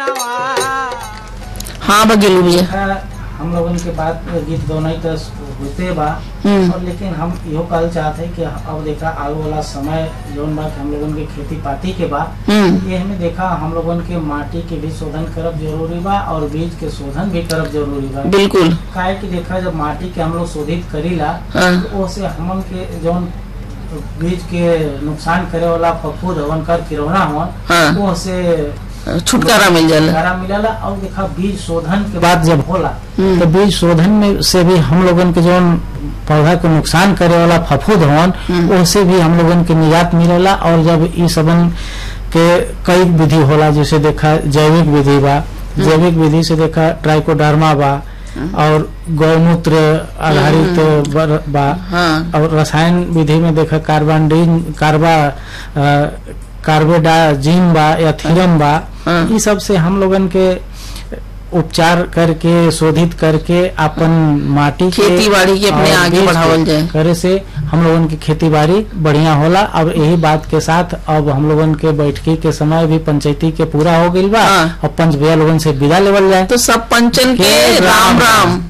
हाँ बघेलू भैया देखा, हम लोगन के बात गीत दोनों तो होते बा हम्म। और लेकिन हम इहो कहल चाहते हैं कि अब देखा आगे वाला समय जौन बा कि हम लोगन के खेती पाती के बा हम्म ये हमें देखा हम लोगन के माटी के भी शोधन करब जरूरी बा और बीज के शोधन भी करब जरूरी बा बिल्कुल काहे कि देखा जब माटी के हम लोग शोधित करीला हाँ तो ओसे हमन के जौन बीज के नुकसान करे वाला फफूद हवन कर किरौना हवन हाँ वो से छुटकारा मिल जाला छुटकारा मिलेला और देखा बीज शोधन के बाद जब होला हम्म। तो बीज शोधन में से भी हम लोगन के जौन पौधा के नुकसान करे वाला फफूद हवन हम्म। उससे भी हम लोगन के निजात मिलेला और जब ई सबन के कई विधि होला जैसे देखा जैविक विधि बा जैविक विधि से देखा ट्राइकोडर्मा बा और गौमूत्र आधारित बर- बा हाँ और रसायन विधि में देखा कार्बानडीन कार्बा अ, कार्बेडाजिम बा या थीरम बा हाँ। ई सब से हम लोगन के उपचार करके शोधित करके अपन माटी के खेती बाड़ी के अपने और आगे बीज के बढ़ावल जाए। करे से हम लोगन की खेती बाड़ी बढ़िया होला अब यही बात के साथ अब हम लोगन के बैठकी के समय भी पंचायती के पूरा हो गइल बा हाँ। और पंच भैया लोगन से विदा लेवल जाए तो सब पंचन के के राम राम राम